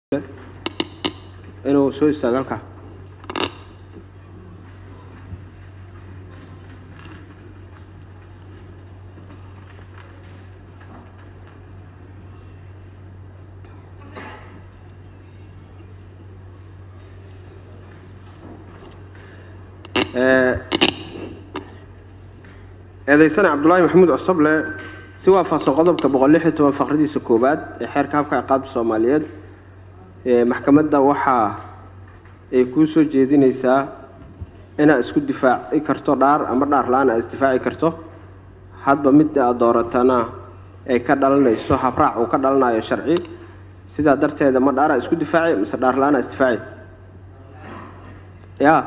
inuu soo istaago halkaa eedaysane cabdulaahi maxamuud cosoble si waafaqsan qodobka boqol lix iyo toban faqradiisa koowaad ee xeerka habka ciqaabta soomaaliyeed maxkamadda waxaa ay kuu soo jeedinaysaa inaad isku difaaci karto dhaar ama dhaar la-aan aad isdifaaci karto hadba midda aad dooratana ay ka dhalanayso habraac uu ka dhalanayo sharci sidaa darteeda ma dhaaraa isku difaaci mise dhaar la-aan isdifaaci ya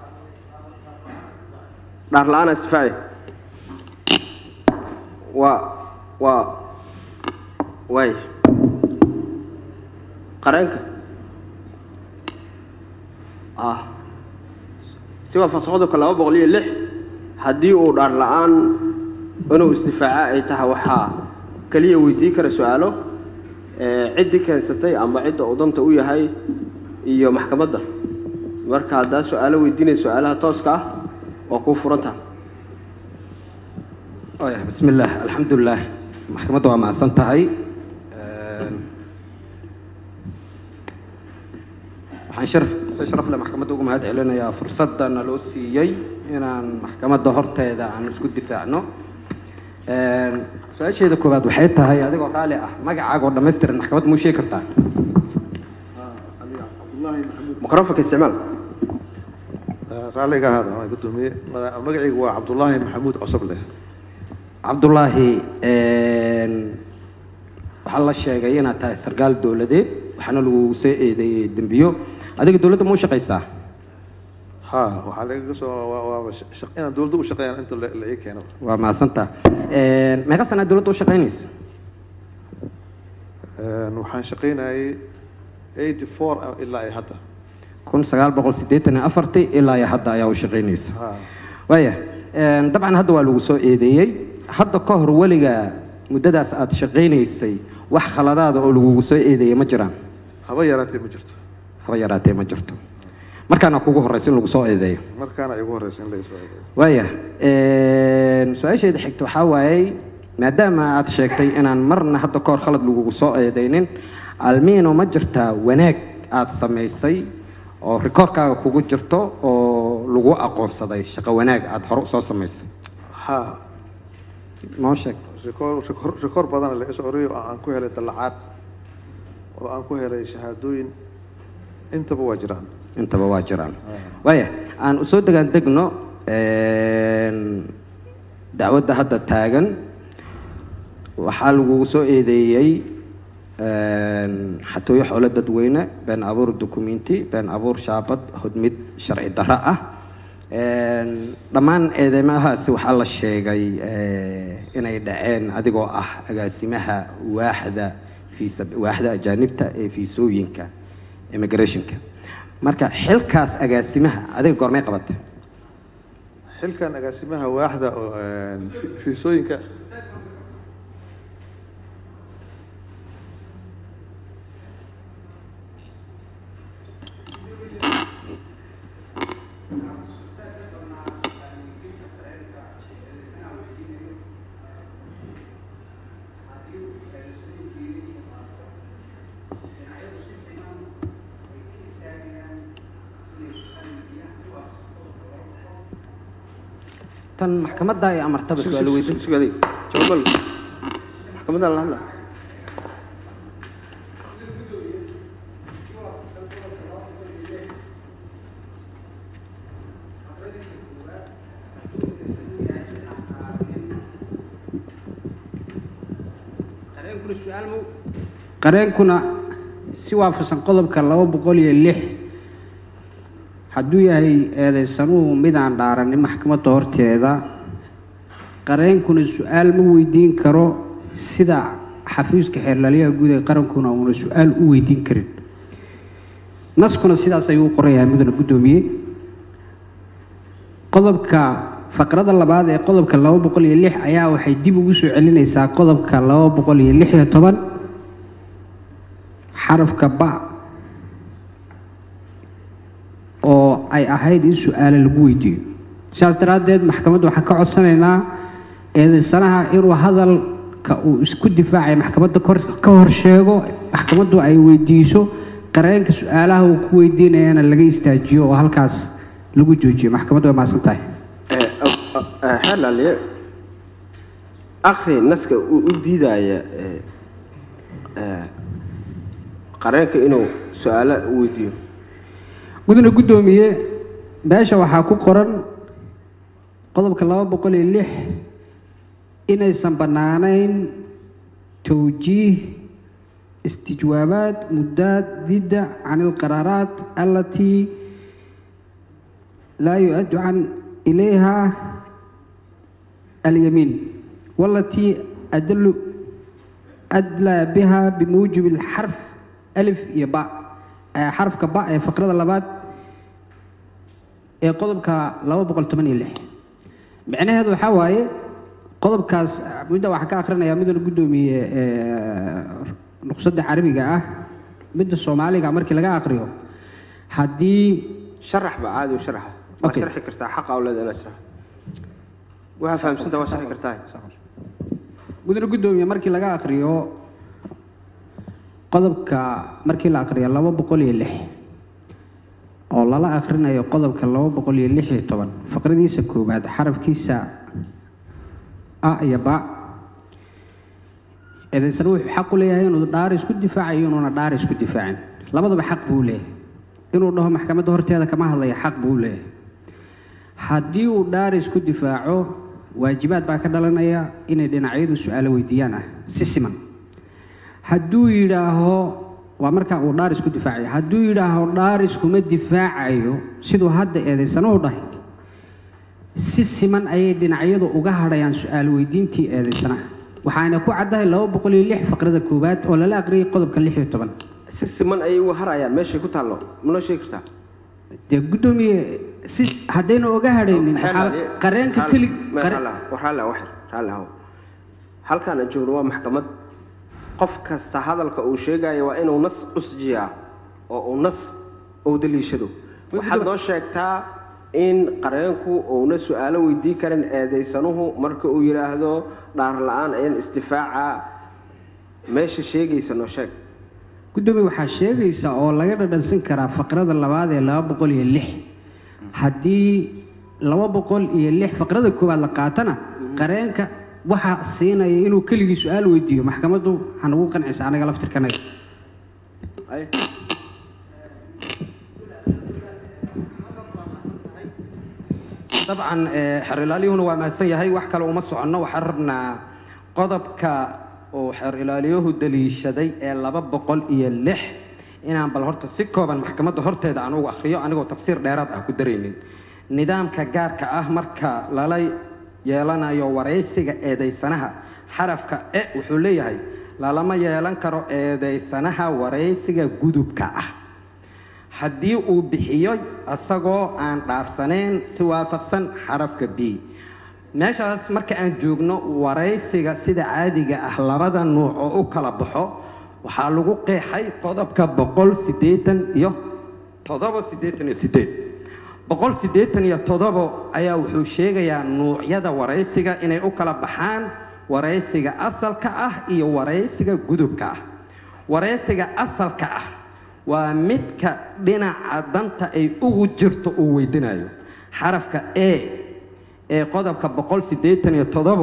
dhaar la-aan isdifaaci waa waa waay qareenka ah si waafaqsan qodobka laba boqol iyo lix haddii uu dhaar la-aan inuu isdifaaca ay tahay waxaa keliya weydiin kara su-aalo ciddii keensatay ama cidda uu danta u yahay iyo maxkamadda marka haddaa su-aalo weydiinaya su-aalaha tooska ah waa kuu furantaha bismi illaah alxamdulilah maxkamadda waa mahadsan tahay waxaan sharaf si sharaf leh maxkamadda ugu mahad celinayaa fursadda naloo siiyey inaan maxkamadda horteeda aan isku difaacno su-aasheeda koowaad waxay tahay adigoo raali ah magacaaga oo dhamaystiran maxkamadda muu sheegi kartaa microfonka isticmaal raalliga ahaada waa gudoomiye magacaygu waa cabdullaahi maxamuud cosoble cabdullaahi waxaa la sheegay inaad tahay sarkaal dowladeed waxaana lagu soo eedeeyey dembiyo adiga dowladda ma u shaqaysaa ha waxaa lagaga soo waaba inaan dowladda u shaqeeyaan inta la ii keeno waa mahadsantaa meeqa sanaa dowladda u shaqaynaysa waxaan shaqaynayay eighty four ilaa iyo hadda kun sagaal boqol siddeetan iyo afartii ilaa iyo hadda ayaa u shaqaynaysa ha waaya dabcan hadda waa lagu soo eedeeyey hadda ka hor weliga muddadaas aada shaqaynaysay wax khaladaada oo lagugu soo eedeeyey ma jiraan haba yaraatee ma jirto haba yaraatee ma jirto markaana kugu horreysa in lagu soo eedeeyo markaana igu horeysa in laga soo eedeeyo waaya su-aasheeda xigta waxaa waayey maadaama aad sheegtay inaan marna hadda ka hor khalad lagugu soo eedeynin almiino ma jirtaa wanaag aada samaysay oo rikoorkaaga kugu jirto oo lagu aqoonsaday shaqo wanaag aada hore usoo samaysay ha noo sheeg rikoor rikoor rikoor badan la isoo oriyay oo aan ku helay dallacaad oo aan ku helay shahaadooyin intaba waa jiraan intaba waa jiraan waaya aan usoo degaan degno dacwadda hadda taagan waxaa lagugu soo eedeeyey xatooyo xoolo dadweyne been abuur documenti been abuur shaabad hodmid sharci darro ah dhammaan eedeymahaasi waxaa la sheegay inay dhaceen adigoo ah agaasimaha waaxda fiisa waaxda ajaanibta ee fiisooyinka immigrationka marka xilkaas agaasimaha adiga goormay qabatay xilkan agaasimaha waaxda oo fiisooyinka tan maxkamadda ay amartaba su-aal weydiin sugaday jawaabal maxkamadda la hadla qareenkuna si waafaqsan qodobka laba boqol iyo lix hadduu yahay eedeysanuhu midaan dhaaranin maxkamadda horteeda qareenkuna su-aal ma weydiin karo sida xafiiska xeerlaaliyaha guud ee qarankuna uuna su-aal u weydiin karin naskuna sidaas ayuu u qoran yahay mudana guddoomiye qodobka faqrada labaad ee qodobka laba boqol iyo lix ayaa waxay dib ugu soo celinaysaa qodobka laba boqol iyo lix iyo toban xarafka ba ay ahayd in su-aale lagu weydiiyo sidaas daraaddeed maxkamadda waxaan ka codsanaynaa eedaysanaha inuu hadalka uu isku difaacay maxkamadda kor- ka hor sheego maxkamaddu ay weydiiso qareenka su-aalaha uu ku weydiinayana laga istaajiyo oo halkaas lagu joojiyo maxkamaddu way mahadsan tahay xeer laaliye akri naska uu u diidaya ee, ee, qareenka inuu su-aalo weydiiyo mudane guddoomiye meesha waxaa ku qoran qodobka laba boqol iyo lix inaysan bannaanayn towjiih istijwaabaat mudaadida can ilqaraaraat alatii laa yu-addu can ilayha alyamiin walatii adlu adlaa biha bimuujibi alxarf alif iyo ba ee xarafka ba ee faqrada labaad ee qodobka laba boqol toban iyo lix micnaheedu waxaa waaye qodobkaas midda waxaan ka akhrinayaa midana guddoomiye ee, nuqsadda carabiga ah midda soomaaliga markii laga akriyo haddii sharax ba caadi u sharaxa waa Okay. sharxi kartaa xaqa u leeda inaad sharax waxaa fahamsanta waa sharxi kartaa mudane guddoomiye markii laga akriyo qodobka markii la akriyo laba boqol iyo lix oo lala akrinayo qodobka laba boqol iyo lix iyo toban faqradiisa koowaad xarafkiisa a iyo ba eedaysana wuxuu xaq u leeyahay inuu dhaar isku difaacayo inuuna dhaar isku difaacin labadaba xaq buu leeyahay inuu dhaho maxkamadda horteeda kama hadlaya xaq buu leeyahay haddii uu dhaar isku difaaco waajibaad baa ka dhalanaya inay dhinacyadu su-aalo weydiiyaan ah si siman hadduu yidhaaho waa markaa uu dhaar isku difaacayo hadduu yidhaaho dhaar iskuma difaacayo siduu hadda eedaysanuhu dhahay si siman ayay dhinacyadu uga hadhayaan su-aal weydiintii eedaysanaha waxaana ku caddahay laba boqol iyo lix faqrada koowaad oo lala aqriyay qodobka lix iyo toban si siman ayay uga harayaan meeshay ku taallo manoo sheegi kartaa dee guddoomiye si haddayna oga hadhaynin waxaa qareenka keli qare- raalli wax raalli ahow halkaan aan joogno waa maxkamad qof kasta hadalka uu sheegayo waa inuu nas usjiyaa oo uu nas uu daliishado waxaad noo sheegtaa in qareenku uuna su-aalo weydiin karin eedaysanuhu marka uu yidhaahdo dhaar la-aan ayaan isdifaaca meesha sheegaysa noo sheeg guddoomiye waxaa sheegaysa oo laga dhadhansan karaa faqrada labaad ee laba boqol iyo lix haddii laba boqol iyo lix faqrada koowaad la qaatana qareenka waxaa siinaya inuu keligii su-aal weydiiyo maxkamaddu waxaan ugu qancisa anaga laftirkanaga Ay. dabcan eh, xeer ilaaliyuhuna waa mahadsan yahay wax kale uma soconno waxaan rabnaa qodobka uu xeer ilaaliyuhu daliishaday ee laba boqol iyo lix inaan bal horta si kooban maxkamadda horteeda aan ugu akhriyo anigoo tafsiir dheeraad ah ku daraynin nidaamka gaarka ah marka lala yeelanayo waraysiga eedaysanaha xarafka e wuxuu leeyahay lalama yeelan karo eedaysanaha waraysiga gudubka ah haddii uu bixiyo isagoo aan dhaarsaneyn si waafaqsan xarafka b meeshaas marka aan joogno waraysiga sida caadiga ah labada nuuc oo u kala baxo waxaa lagu qeexay qodobka boqol siddeetan iyo toddoba siddeetan iyo siddeed boqol siddeetan iyo toddobo ayaa wuxuu sheegayaa nuucyada waraysiga inay u kala baxaan waraysiga asalka ah iyo waraysiga gudubka ah waraysiga asalka ah waa midka dhinaca danta ay ugu jirto uu weydinayo xarafka e ee qodobka boqol siddeetan iyo toddobo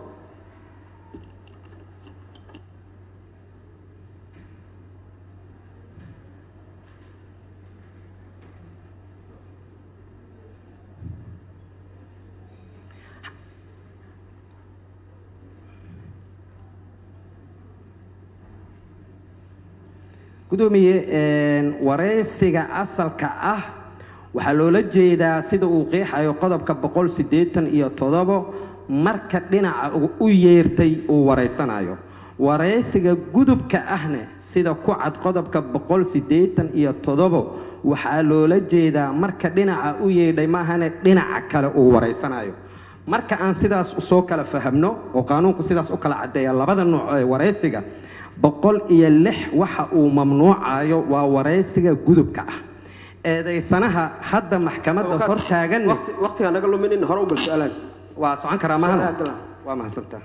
gudoomiye een, waraysiga asalka ah waxaa loola jeedaa sida uu qeexayo qodobka boqol siddeetan iyo toddobo marka dhinaca u- u yeertay uu waraysanayo waraysiga gudubka ahne sida ku cad qodobka boqol siddeetan iyo toddobo waxaa loola jeedaa marka dhinaca u yeedhay maahane dhinaca kale uu waraysanayo marka aan sidaas soo kala fahamno oo qaanuunku sidaas u kala caddeeya labada nuuc ee waraysiga boqol iyo lix waxa uu mamnuucayo waa waraysiga gudubka ah eedaysanaha hadda maxkamadda hor taaganne waqti waqtiga naga luminin hore u gal su-aalaan waa socon karaa mahana Gal. waa mahadsantaa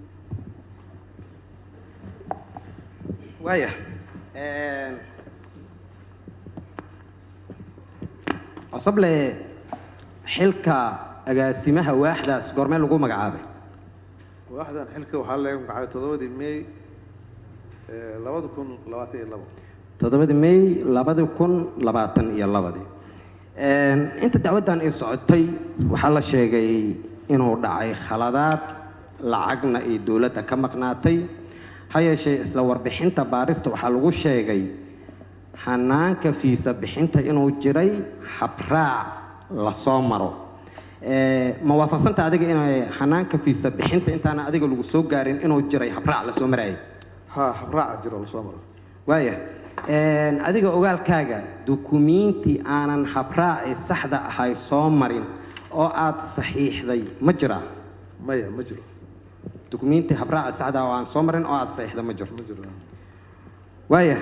waaya cosoble xilka agaasimaha waaxdaas goormee lagu magacaabay waaxdan xilka waxaa laga magacaabay toddobadii may eh, labada kun labaatan iyo labo toddobadii may labadi kun labaatan iyo labadii inta dacwaddan ay socotay waxaa la sheegay inuu dhacay khaladaad lacagna ay dowladda ka maqnaatay ha yeeshee isla warbixinta baarista waxaa lagu sheegay hanaanka fiisa bixinta inuu jiray habraac lasoo maro Eh, ma waafaqsanta adiga inay hanaanka fiisa bixinta intaana adiga lagu soo gaarin inuu jiray habraac lasoo marayay ha habraaca jiro lasoo maro waaya adiga ogaalkaaga dukumiinti aanan habraaci saxda ahay soo marin oo aad saxiixday ma jiraa maya ma jiro dukumiinti habraaci saxda ah oo aan soo marin oo aad saxiixda ma jirto ma jiro waaya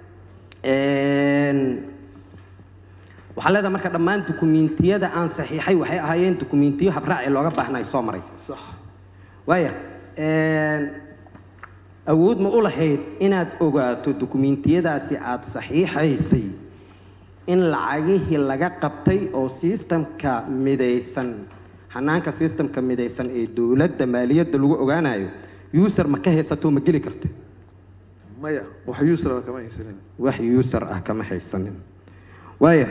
waxaa leedahay marka dhammaan dukumiintiyada aan saxiixay waxay ahaayeen dukumiintiyo habraaci looga baahnay soo maray sax waaya awood ma u lahayd inaad ogaato dukumiintiyadaasi aada saxiixaysay in lacagihii laga qabtay oo sistamka midaysan hanaanka sistamka midaysan ee dowladda maaliyadda lagu ogaanayo user ma ka haysato ma geli karta maya wax usra kama haysanin wax user ah kama haysanin waaya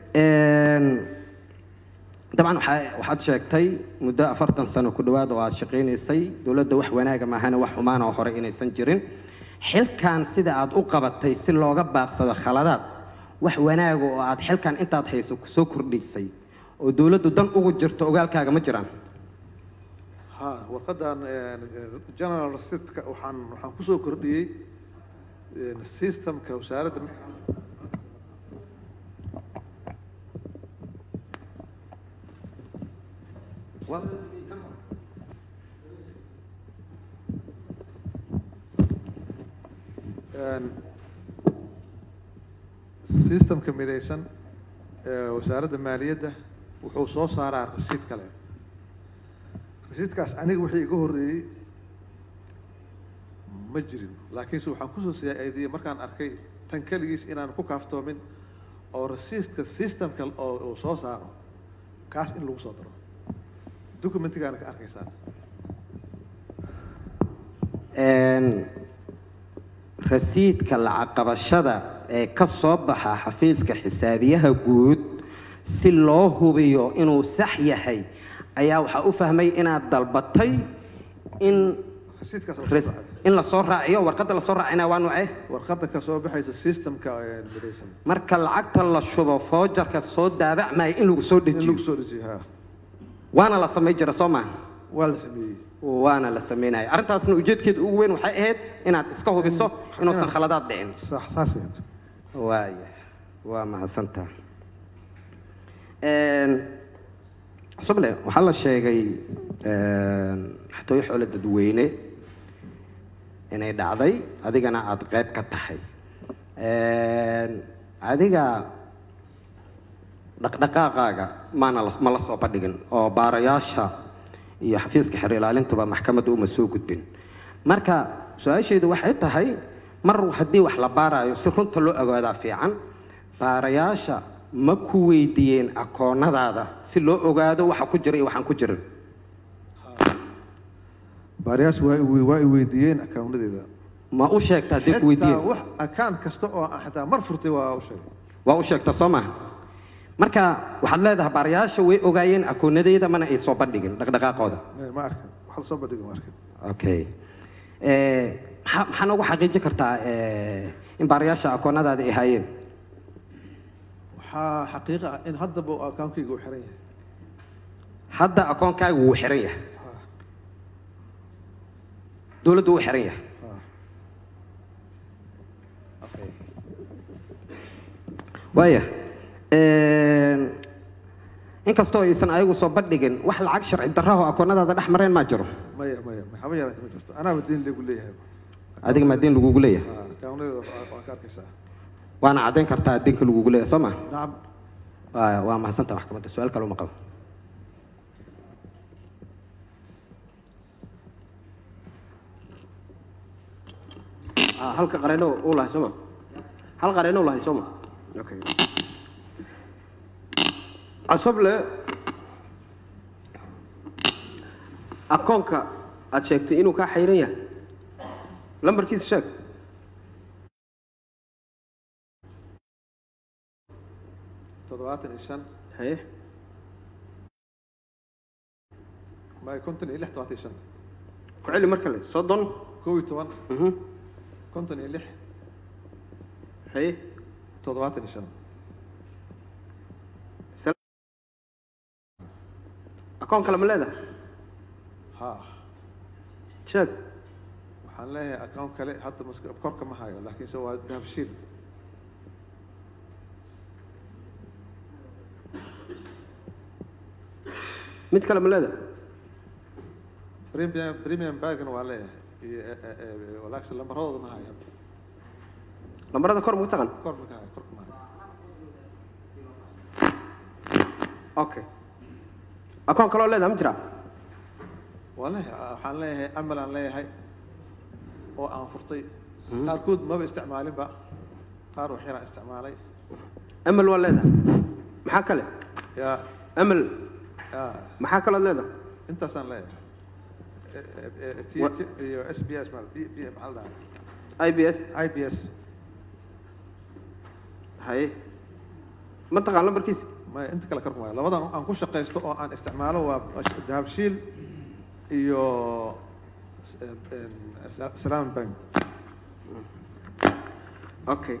dabcan waxaa- waxaad sheegtay muddo afartan sano ku dhowaad oo aad shaqaynaysay dowladda wax wanaaga maahana wax xumaana oo hore inaysan jirin xilkan sida aad u qabatay si looga baaqsado khaladaad wax wanaaga oo aad xilkan intaad hayso kusoo kordhisay oo dowladdu dan ugu jirto ogaalkaaga ma jiraan ha warqadan general receiptka waxaan waxaan kusoo kordhiyey systemka wasaaradda systemka midaysan ee wasaaradda maaliyadda wuxuu soo saaraa rasiid kale rasiidkaas aniga wixii iga horreeyey ma jirin laakiinse waxaan kusoo siyaadiyey markaan arkay tan keligiis inaan ku kaaftoomin oo rasiidka systemka oo uu soo saaro kaas in lagu soo daro documentigaana ka arkaysaan rasiidka lacag qabashada ee ka soo baxa xafiiska xisaabiyaha guud si loo hubiyo inuu sax yahay ayaa waxaa u fahmay inaad dalbatay in rasiidkaas res- in lasoo raaciyo warqadda lasoo raacina waa nuucee warqadda ka soo baxaysa systemka ee midaysan marka lacagta la shubo foojarka soo daabacmaya in lagu soo in dejiyo lagu soo dejiyo ha waana la samay jira soo maaha waa la sameeyey waana la samaynaya arrintaasna ujeedkeeda ugu weyn waxay ahayd inaad iska hubiso inuusan inaad- khaladaad dhicin sax saasay ahayd. waaya waa mahadsantaa cusuble waxaa la sheegay xatooyo xoolo dadweyne inay dhacday adigana aada qayb ka tahay adiga dhaqdhaqaaqaaga maana la- ma la soo bandhigin oo baarayaasha iyo xafiiska xer ilaalintuba maxkamadda uma soo gudbin marka su-aashaydu waxay tahay mar haddii wax la baarayo si runta loo ogaadaa fiican baarayaasha ma ku weydiiyeen akoonnadaada si loo ogaado waxa ku jira iyo waxaan ku jirin baariyaashu waa i- waa i weydiiyeen akawnadeeda ma u sheegta haddii ku xitaa weydiiyeen wax akaan kasta oo aan xitaa mar furtay waa u sheegay waa u sheegta soo maha marka waxaad leedahay baarayaasha way ogaayeen akoonnadeyda mana ay soo bandhigin dhaqdhaqaaqooda Ma- ma arkin wax lasoo bandhigi ma arkin okay Eh, maxaa maxaa noogu xaqiijin kartaa eh, in baarayaasha akoonnadaada ay haayeen waxaa xaqiiqa ah in haddaba uu akawnkayga u xiran yahay hadda akoonkaaga wuu xiran yahay Ha, dowladdu wuu xiran yahay ha. waaya inkastoo aysan ayagu soo bandhigin wax lacag sharci darraho akoonnadaada dhex mareen maa jiro maya maya haba yaraata ma jirto anaaba diin lagu leeyahay adiga maa diin lagugu leeyahay Ha, akawnadeeda waa waa ka arkaysaa waana caddayn kartaa diinka lagugu leeyahay soo ma nacam waa waa mahadsanta maxkamadda su-aal kale uma qabo Ah, halka qareeno uu lahay sooma hal qareeno uu lahay sooma okay cosoble akoonka aad sheegtay inuu kaa xayran yahay lambarkiisa sheeg toddobaatan iyo shan haye may konton iyo lix todobaatan iyo shan ku celi mar kale soddon kow iyo toban mhm konton iyo lix haye toddobaatan iyo shan akoon kale ma leedahay ha sheeg waxaan leeyahay account kale hadda maska korka ma hayo laakiinse waa dahabshiil mid kale ma leedahay premium premium bagna waa leeyahay iyo eh, eh, eh, walaakse lambaradooda ma hayo hadda lambarada kor ma taqan kor ma ka hayo korka ma hayo okay akoon kaloo leedahay ma jiraa waa leeyahay waxaan leeyahay amal aan leeyahay oo aan furtay Mhm. qaarkood maba isticmaalinba qaar waxyaraan isticmaalay amal waa leedahay maxaa kale yaa amal yaa maxaa kaloo leedahay intaasaan leeyahay Eh, eh, eh, kii- Wa- kii- iyo s b s ma b b maxaa la dhahaa i b s i b s haye ma taqaan lambarkiisa maya inta kale karku maayo labadan aan ku shaqaysto oo aan isticmaalo waa dahabshiil iyo s- eh, eh, Sa- salaam bank okay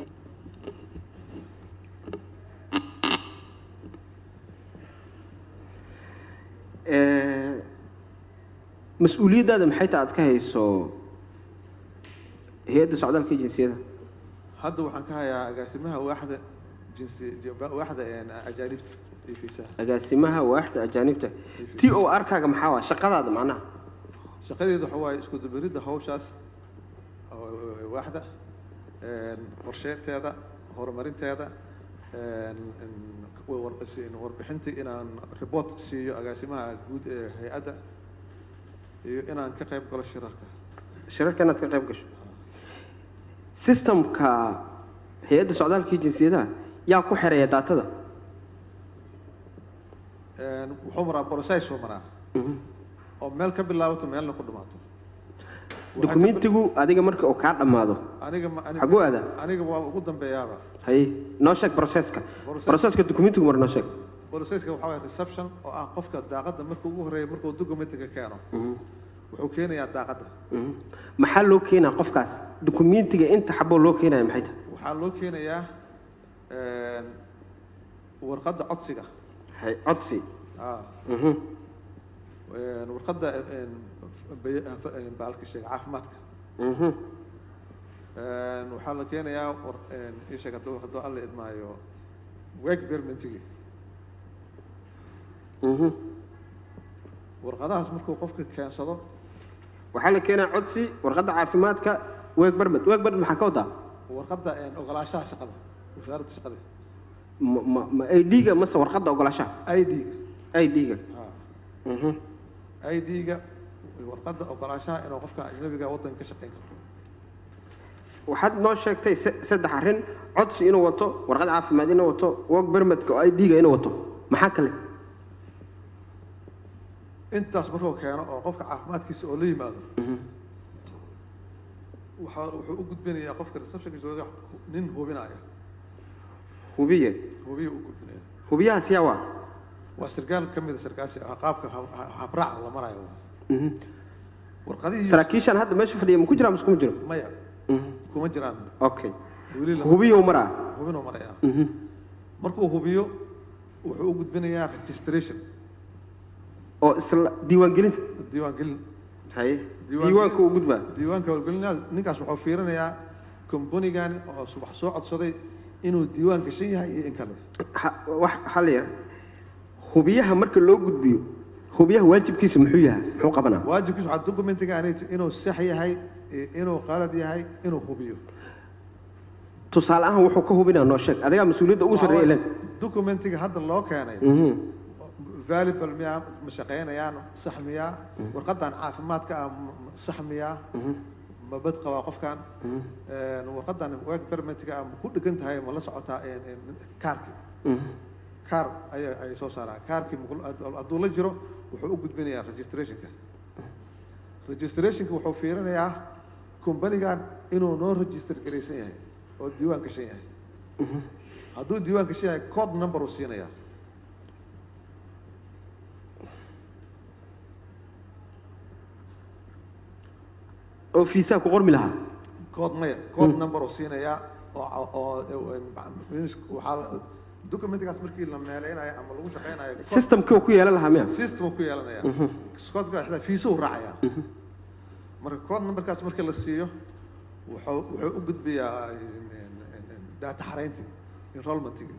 Eh, mas-uuliyaddaada maxay tahay aad ka hayso hay-adda socdaalka iyo jinsiyada hadda waxaan ka hayaa agaasimaha waaxda jinsi ji- waaxda een, ajaanibta iyo fiisaha agaasimaha waaxda ajaanibta t o r kaaga maxaa waa shaqadaada macnaha shaqadeedu waxa waaye isku dubaridda hawshaas oo- waaxda een, qorsheynteeda horumarinteeda een, een, war- si- warbixintii inaan report siiyo agaasimaha guud ee hay-adda iyo inaan ka qayb galo shirarka shirarka inaad ka qayb gasho systemka hay-adda socdaalka iyo jinsiyadaha yaa ku xereeya daatada Een, wuxuu maraa process soo maraa Mhm. oo meel ka bilaabato meelna ku dhamaato Waxaa ka dukumentigu adiga marka uu kaa dhammaado bil- aniga ma- aniga- xaguu aadaa aniga waa ugu dambeeyaaba haye noo sheeg processka Process- processka dukumentigu mar noo sheeg processka waxaa waye reception oo ah qofka daaqadda marka ugu horreeya markuu documentiga keeno Mhm. wuxuu keenayaa daaqadda Mhm. maxaa loo keenaa qofkaas dukumentiga inta xaboo loo keenaya maxay tahay waxaa loo keenayaa een, warqadda codsiga hay codsi ah, Mhm. een, warqadda een, bay- een, baalka sheega caafimaadka Mhm. Een, waxaa la keenayaa war een, ii sheeg hadduu hadduu alla idmaayo work permitigi Mhm. warqadahaas markuu qofka keensado waxaa la keenaa codsi warqadda caafimaadka weeg barmed weeg barmed maxaa ka wadaa warqadda een, ogolaanshaha shaqada wasaaradda shaqada ma ma ma ID-ga mase warqadda ogolaashaha i d-ga ID-ga Mhm. i d-ga warqadda ogolaanshaha inuu qofka ajnabiga waddanka ka shaqeyn karo waxaad noo sheegtay se- saddex arrin codsi inuu wato warqad caafimaad inuu wato work permitka oo ID-ga inuu wato maxaa kale intaas markuu keeno oo qofka caafimaadkiisa oo la yimaado Mhm. waxa wuxuu u gudbinayaa qofka receptionka jooga nin hubinaya hubiye hubiya u gudbinaya hubiyahaas yaa waa waa sarkaal ka mid a sarkaasha ah, qaabka ha- ha- habraaca la marayo Mhm. warqadihii saraakiishan hadda meesha fadhiya ma ku jiraa mase kuma jiro maya Mhm. kuma jiraan okay weli la hubiyow maraa hubinuu maraya Mhm. markuu hubiyo wuxuu u gudbinayaa registration oo isla diiwaangelinta diiwaangelin haye Diiwaan- diiwaanka uu gudbaa diiwaanka howlgelinaa ninkaas wuxuu fiirinayaa kombanigani oo subax soo codsaday inuu diiwaan gashan yahay iyo in kale Ha- wax hal yar hubiyaha marka loo gudbiyo hubiyaha waajibkiisa muxuu yahay muxuu qabanaa waajibkiisu waxaa documentigaani inuu sax yahay iyo inuu qalad yahay inuu hubiyo tusaale ahaan wuxuu ka hubinaa noo sheeg adigaa mas-uuliyadda ugu sarreeya ilan documentiga hadda loo keenay Mhm. valuable miyaa ma shaqaynayaan sax miyaa warqadan caafimaadka ah ma- ma- sax miyaa Mhm. ma bad qabaa qofkan Mhm. Een, warqadan work permitga ah ma ku dhegan tahay ma la socotaa een, een, kaarkii Mhm. kaar ayay ay soo saaraan kaarkii muqul- hadduu- hadduu la jiro wuxuu u gudbinayaa registrationka registrationka wuxuu fiirinayaa companigan inuu noo register garaysan yahay oo diiwaan gashan yahay Mhm. hadduu diiwaan gashan yahay code number uu siinayaa oo fiisaa ku qormi lahaa code maya code number uu siinayaa oo oo oo means waxaa la- documentigaas markii la meeleynayo ama lagu shaqeynayo code- systemkii uu ku yeelan lahaa miya system uu ku yeelanaya Mhm. codeka xitaa fiisa uu raacaya Mhm. marka code numberkaas markii la siiyo wuxuu wuxuu u gudbiyaa data xarayntii enrollmentii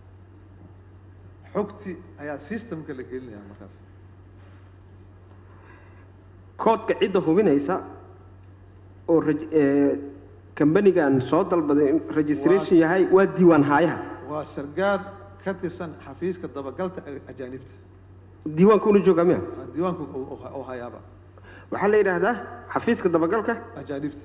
xogtii ayaa systemka la gelinaya markaas koodka cidda hubinaysa oo reg- ee, kambanigan soo dalbaday in registration yahay waa diiwaan haayaha waa sargaal ka tirsan xafiiska dabagalta a- ajaanibta diiwaanka una joogaa miya diiwaanka uu- uu- uu hayaaba waxaa la yidhaahdaa xafiiska dabagalka ajaanibta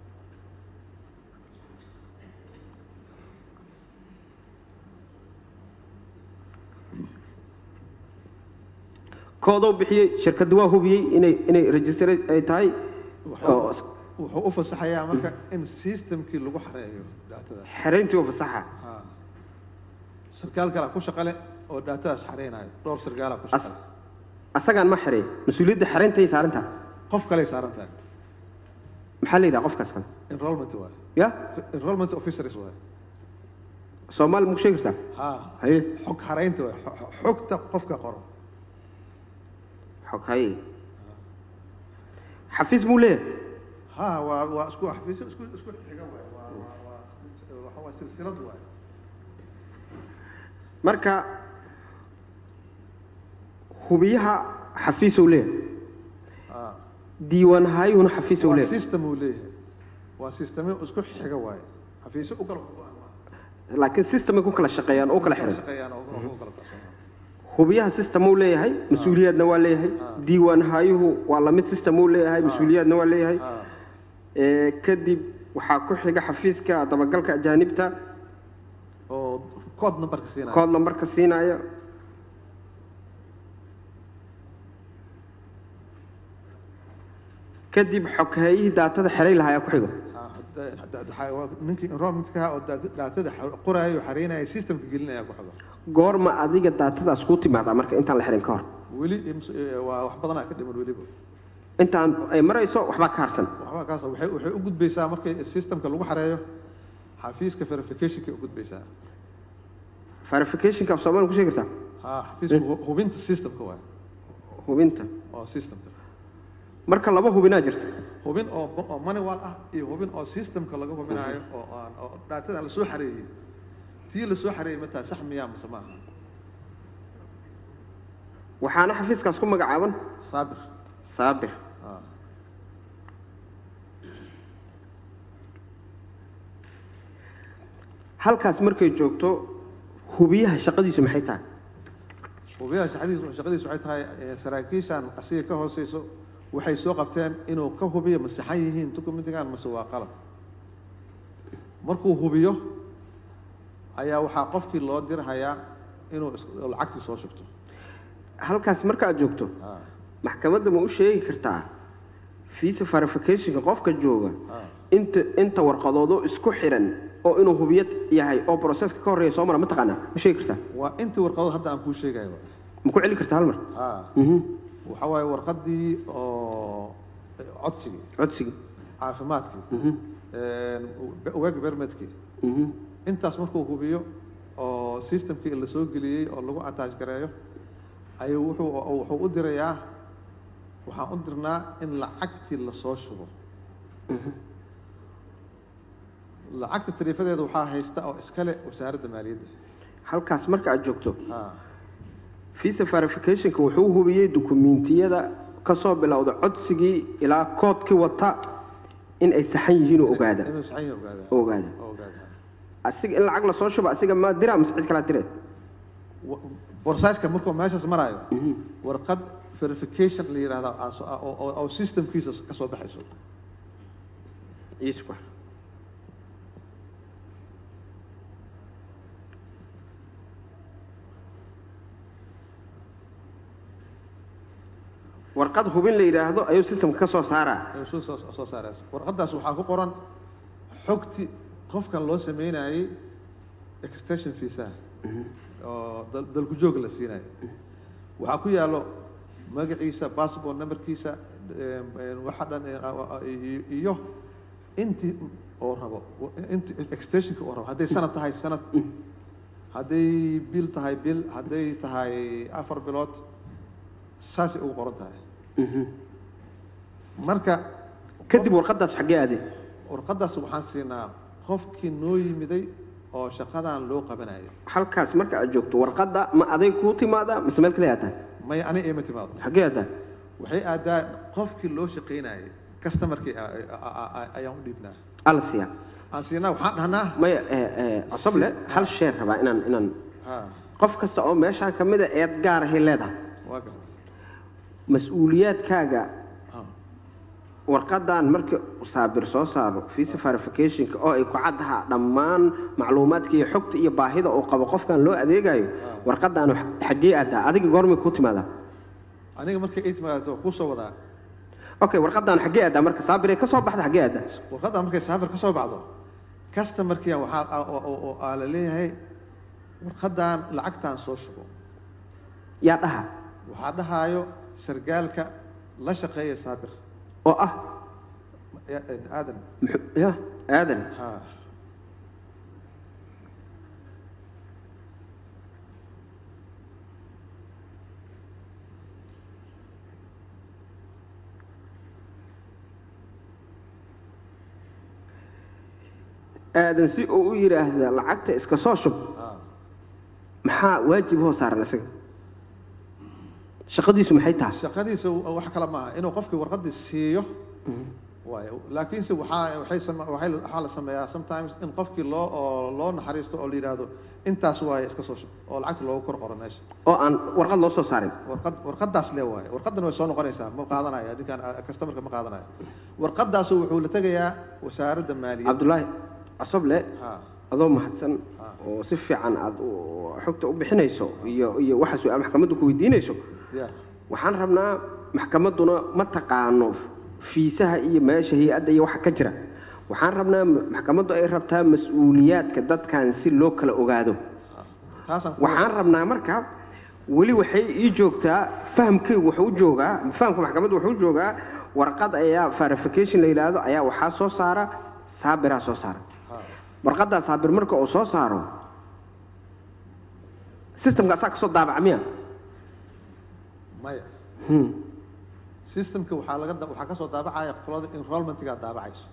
koodou bixiyey shirkadda waa hubiyey inay inay register ay tahay oo wuxuu wuxuu u fasaxayaa marka in systemkii lagu xareeyo datada xerayntii oo fasaxa ha sarkaal kalaa ku shaqale oo daatadaas xareynayo dhowr sargaalaa ku shaqale asagaan ma xereey mas-uuliyadda xerayntaay saarantaha qof kaley saaran tahay maxaa la yidhaha qofkaas kale enrollment waaye ya enrollment officers waaye soomaali maku sheegi kartaa ha haye xog xareynta waaye xo- xo- xogta qofka qoro xog haye xafiis muu leeyahay ha waa waa isku xafiisyo isku isku xiga waaye waa waa waa waxa waa silsilad waaye marka hubiyaha xafiisou leeyahay ha diiwaan haayuhuna xafiisou waa leeyahay system uu leeyahay waa systemyo isku xiga waaye xafiisyo u kala go-an maaha. laakiin systemay ku kala shaqeeyaan oo u kala xiran shaqeeyaan oo u kala qarsoon hubiyaha system uu leeyahay mas-uuliyaadna waa leeyahay Ah. diiwaan haayuhu waa lamid system uu leeyahay Ah. mas-uuliyaadna waa leeyahay ha ee kadib waxaa ku xiga xafiiska dabagalka ajaanibta oo code numberka siinaya kood lambarka siinaya kadib xoghaeyihii daatada xeray lahaa ayaa ku xigo Ha, hadda- hadda- hadda- waa ninkii enrollmentka oo daata- daatada xa- qoraayo xareynaya systemka gelinaya ku xigo goorma adiga daatadaas kuu timaadaa marka intaan la xirin ka hor weli ims- eh, waa wax badanaa ka dhiman weliba intaan ay marayso waxbaa ka harsan waxba kaas waxay waxay u gudbaysaa markay systemka lagu xareeyo xafiiska verificationka u gudbaysaa verificationka af soomaali ku sheegi kartaa ha xafiiska hu- hubinta systemka waay hubinta oo systemka marka laba hubinaa jirta hubin oo oo manual ah iyo hubin oo systemka laga hubinayo oo aan oo daatada la soo xareeyey tii la soo xareeyey mataa sax miyaa mise maaha waxaana xafiiskaas ku magacaaban saabir saabir ha halkaas markay joogto hubiyaha shaqadiisu maxay tahay hubiyaha shaqadiisu shaqadiisu waxay tahay eh, saraakiishan asiga ka hooseyso waxay soo qabteen inuu ka hubiyo ma saxan yihiin documentigan mase waa qalad markuu hubiyo ayaa waxaa qofkii loo dirhayaa inuu is- lacagtii soo shubto halkaas marka aad joogto ha maxkamadda ma u sheegi kartaa visa verificationka qofka jooga ha inta inta warqadoodoo isku xiran oo inuu hubiyad yahay oo processka ka horreeya soo mara ma taqaanaa ma sheegi kartaa waa intii warqadood hadda aan kuu sheegayo ma ku celi kartaa hal mar ha mhm waxa waaye warqadii oo eh, codsigii codsigii caafimaadkii mhm weg bermedkii mhm intaas markuu hubiyo oo systemkii la soo geliyey oo lagu attach gareeyo ayuu wuxuu wuxuu u dirayaa waxaan u dirnaa in lacagtii lasoo shubo mhm lacagta tariifadeeda waxaa haysta oo iskale wasaaradda maaliyadda halkaas marka aad joogto ha visa verificationka wuxuu hubiyey dukumiintiyada kasoo bilowda codsigii ilaa koodkii wata in ay saxan yihiin oo ogaada inuu saxan yahay ogaada oo ogaada oo ogaada asiga in lacag lasoo shubo asiga ma dira mise cid kalaa dire wa- borsaaska markuu meeshaas maraayo warqad verification la yidhahda aa soo- oo- oo oo systemkiisa ka soo baxayso isku warqad hubin la yidhaahdo ayuu systemka ka soo saaraa ayuu soo soo soo saaraysa warqadaas waxaa ku qoran xogti qofkan loo sameynayay extension visa oo dal- dalku joog la siinayo waxaa ku yaallo magaciisa passport numberkiisa em, em, waxa dhan eh, a- a- i- iyo intii oo rabo inti extensionka oo rabo hadday sanad tahay sanad hadday bil tahay bil hadday tahay afar bilood saasay ugu qoran tahay marka kadib warqadaas xaggee aadee warqadaas waxaan siinaa qofkii noo yimiday oo shaqadan loo qabanayo halkaas marka aad joogto warqadda ma aday kuu timaadaa mise meel kale aataa maya ani ima timaado xaggee aataa waxay aadaa qofkii loo shaqaynayay customerkii a- a- a- a- ayaan u dhiibnaa alsiya aan siinaa waxaan dhahnaa maya cosoble hal sheer rabaa inaan inaan ha qof kasta oo meeshaan ka mida eed gaar ahay leedahay waa garta mas-uuliyaadkaaga ha warqadan markii saabir soo saaro visa verificationka oo ay ku caddaha dhammaan macluumaadka iyo xogta iyo baahida uu qabo qofkan loo adeegayo warqadan xaggee aadaa adiga goormay kuu timaadaa aniga markay ay timaado waa kusoo wadaa okay warqadan xaggee aadaa marka saabiray ka soo baxda xaggee aadaa warqadda markay saafir ka soo baxdo customerkiia waxaa a- oo- oo oo aa la leeyahay warqadan lacagtaan soo shubo yaa dhaha waxaa dhahaayo sargaalka la shaqeeya saabir oo ah Ya- aadan muxuu- ya aadan ha aadan si uu u yidhaahda lacagta iska soo shub ha maxaa waajib hoo saaran isaga shaqadiisu maxay tahay shaqadiisa wax kale maaha inuu qofkii warqadii siiyo waayo laakiinse waxaa waxay sama waxay waxaa la sameeyaa sometimes in qofkii loo oo loo naxariisto oo la yidhaahdo intaas waaye iska soo shub oo lacagta loogu kor qoro meesha oo aan warqad loo soo saarin warqad warqadaas lee waaye warqadan way soo noqonaysaa ma qaadanayo ninkaan customerka ma qaadanayo warqadaasu wuxuu la tegayaa wasaaradda maaliyadda cabdullaahi cosoble ha adoo mahadsan oo si fiican aad u- xogta u bixinayso iyo iyo waxa su-aal maxkamaddu ku weydiinayso ya waxaan rabnaa maxkamadduna ma taqaano fiisaha iyo meesha hay-adda iyo waxa ka jira waxaan rabnaa maxkamaddu ay rabtaa mas-uuliyaadka dadkan si loo kala ogaado taasaan ku waxaan rabnaa marka weli waxay ii joogtaa fahamkaygu wuxuu u joogaa fahamka maxkamaddu wuxuu u joogaa warqad ayaa verification la yidhaahdo ayaa waxaa soo saara saabiraa soo saara ha warqaddaa saabir marka uu soo saaro systemka asaa kasoo daabaca miya maya Hmm. systemka waxaa laga da- waxaa kasoo daabacaya qolada enrollmentgaa daabacayso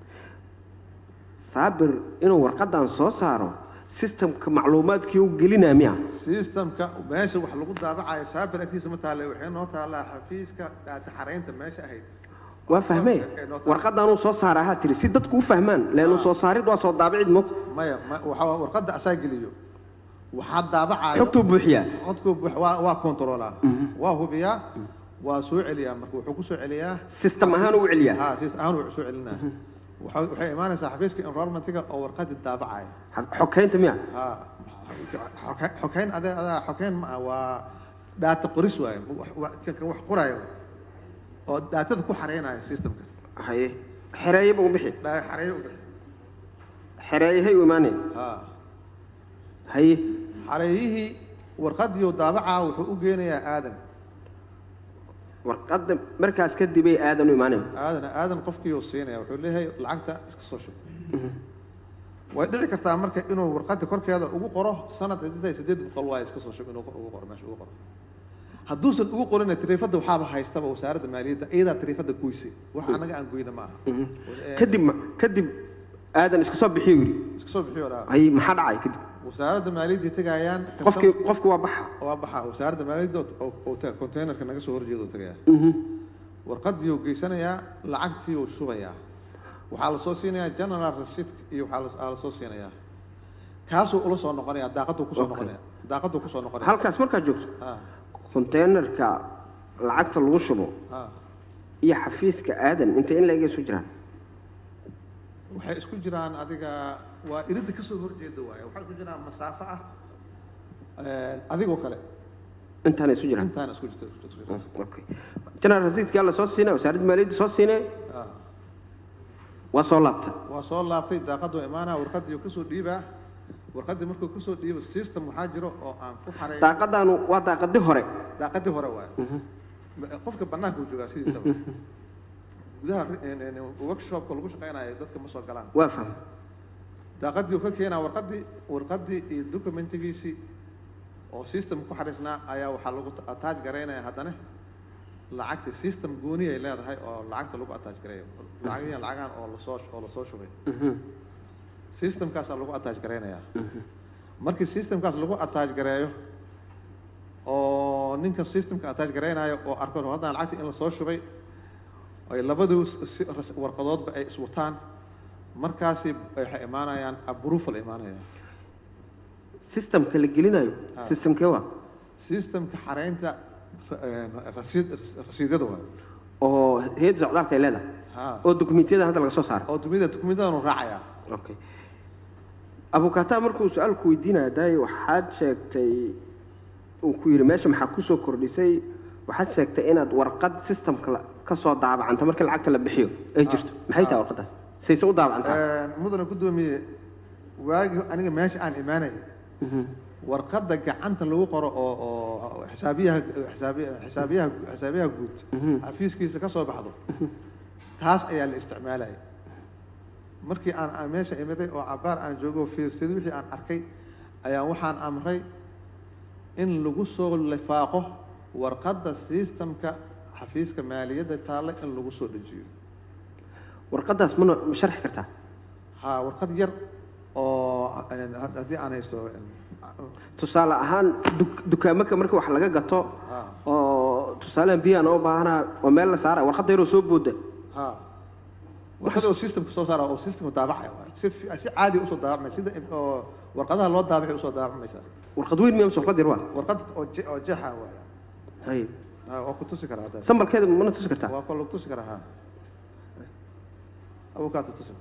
saabir inuu warqadan soo saaro systemka macluumaadkii u gelinaa miya systemka meesha wax lagu daabacayo saabir agtiisa ma taale waxay noo taallaa xafiiska taxareynta meesha ahayd waa fahmee Ee, noo taal- warqadanuu soo saara ahaa tiri si dadku u fahmaan leenu soo saarid waa soo daabicid moogta maya ma waxaa warqadda asaa geliyo waxaa daabacayo xogtuu buuxiyaa codku wax- waa waa controlaa waa hubiyaa waa soo celiyaa marka wuxuu ku soo celiyaa system ahaan u celiyaa ha system ahaan uu soo celinaa Waxa- waxay imaanaysaa xafiiska enrollmentiga oo warqadii daabacaya xokeynta miya ha xoke- xokeyn adee adaa xokeyn ma ah waa data qoris waaye wax- wax kan wax qoraayo oo daatada ku xareynayo systemka haye xereeyaba u bixi dha- xareeyo u bixi xereeyahay u imaaneen ha haye xareeyihii warqadii uu daabacaa wuxuu u geenayaa aadan warqadda markaas kadibay aadan u imaaneen aadan aadan qofkii uu siinaya wuxuu leeyahay lacagta iska soo shub way dhici kartaa marka inuu warqadda korkeeda ugu qoro sanad hadday sideed boqol waaye iska soo shub inuu ugu qoro meesha ugu qoro hadduusan ugu qorina tariifadda waxaaba haystaba wasaaradda maaliyadda iyadaa tariifadda goysay wax anaga aan goyna ma aha kadib ma- kadib aadan iska soo bixiyo yidhi iska soo bixiyo dhaa haye maxaa dhacay kadib wasaaradda maaliyadda tagayaan qofkii qofki waa baxa waa baxa wasaaradda maaliyadda oo- oo taga containerka naga soo horjeeda oo tagayaa Mhm. warqadii uu geysanayaa lacagtii uu shubayaa waxaa lasoo siinayaa general receipt iyo waxaa la- aa lasoo siinayaa kaasuu ula soo noqonaya daaqaduu kusoo Okay. noqonaya daaqaduu kusoo noqonaya halkaas markaad joogto ha konteynerka lacagta lagu shubo ha iyo xafiiska aadan intay in la-eg isu jiraan waxay isku jiraan adiga waa iridda kasoo horjeeda waaye waxay isku jiraan masaafo ah adigoo kale intaana isu jiraan intaana isku jirta isku jirta okay general rasiidkaa la soo siinay wasaaradda maaliyadda soo siinay Ha. waa soo laabta waa soo laabtay daaqadu imaanaa warqadii kasoo dhiibaa warqadii markuu kasoo dhiibo system waxaa jiro oo aan ku xaray daaqadaanu waa daaqadi hore daaqadii hore waaye qofka banaanka uu joogaa sidiisaba gudaha ri- workshopka lagu shaqeynayo dadka ma soo galaan waa fahmay daaqadii uu ka keenaa warqadii warqadii iyo documentigiisii oo system ku xariisnaa ayaa waxaa lagu attach garaynaya haddana lacagta system gooni ay leedahay oo lacagta lagu attach gareeyo lacagihiin lacagaan oo lasoo oo lasoo shubay Mhm, systemkaasaa lagu attach garaynayaa mhm. markii systemkaas lagu attach gareeyo oo ninka systemka attach garaynayo oo arko haddana lacagta in lasoo shubay ay labadu si- ras- warqadoodba ay iswataan markaasi waxay imaanayaan approval imaanaya systemka la gelinayo Ah. systemkee waa systemka xareynta eh, rasiid rasiidyada waayo oo hay-adda socdaalka ay leedahay ha oo dokumentiyada hadda laga soo saaray oo dumida dukumentadanu raacaya okay abukataa markuu su-aalku weydiinaya daay waxaad sheegtay uu ku yidhi meesha maxaa kusoo kordhisay waxaad sheegtay inaad warqad systemka la- ka soo daabacanta markii lacagta la bixiyo ay jirto maxay tahay warqadaas sayse u daabacantaa mudana gudoomiye waagi aniga meesha aan imaanay Mhm. warqadda gacanta lagu qoro oo oo xisaabiyaha xisaabiya- xisaabiyaha xisaabiyaha guud Mhm. xafiiskiisa ka soo baxdo taas ayaa la isticmaalaya markii aan aan meesha imiday oo cabaar aan joogo fiirsaday wixii aan arkay ayaa waxaan amray in lagu soo lifaaqo warqadda systemka xafiiska maaliyadda taalla in lagu soo dejiyo warqadaas mana ma sharxi kartaa ha warqad yar oo een, had- haddii aan haysto een, tusaale ahaan duk- dukaamaka marka wax laga gato ha oo tusaalehan biyaan oo baahanaa oo meel la saara warqadda yaroo soo booda ha warqad oo systemka soo saara oo systemka daabacaya waay. si fi- si caadi usoo daabacmay sida oo warqadaha loo daabacay usoo daabacmaysaa warqad weyn miya mise warqad yar waa warqad oo je- oo jeexa waaya hay ha waa ku tusi karaa haddaas sambalkeeda mana tusi kartaa waa ku lagu tusi karaa ha abukaata tusi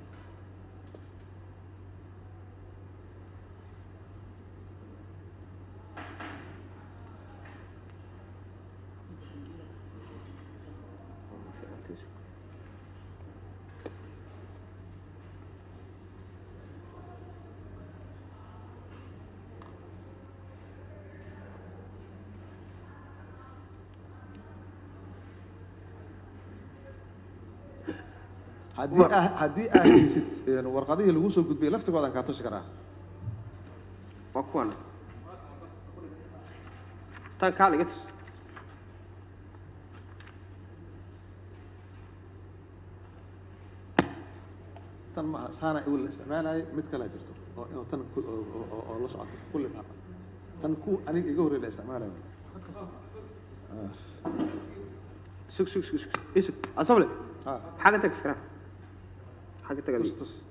haddii ah haddii aad haysid een, warqadihii lagu soo gudbiyey laftigoodan kaa tusi karaa waa kuwan tan kaal iga tus tan ma aha saana iwil la isticmaalaayo mid kalaa jirto oo inuu tan ku- oo- oo oo- oo la socoto kulli maaha tan ku aniga iga horreey la isticmaalayo Ah, sug sug sug sug isug asable ah xagga tag iskara xagga tag tus adiga. tus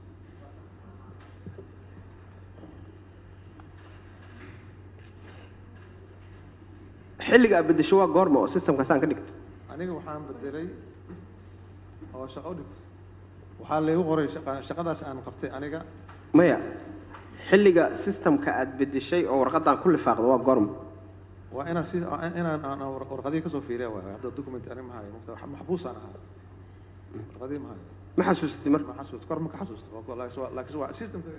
xilliga aad bedesho waa goorma oo systemkaasaan ka dhigto aniga waxaan bedelay oo shaqo dhig waxaa laygu qoray shaqa- shaqadaas aan qabtay aniga maya xilliga systemka aad bedeshay oo warqadan ku lifaaqdo waa goorma waa inaan si inaan aan aan warqadihii kasoo fiiriya waay hadda document ani ma hayo mugta maxbuusaan ahaa warqadihii ma hayo ma xasuusatay marka ma xasuusto kor ma ka xasuusto waa ku- laakiin waa- laakiin waa systemka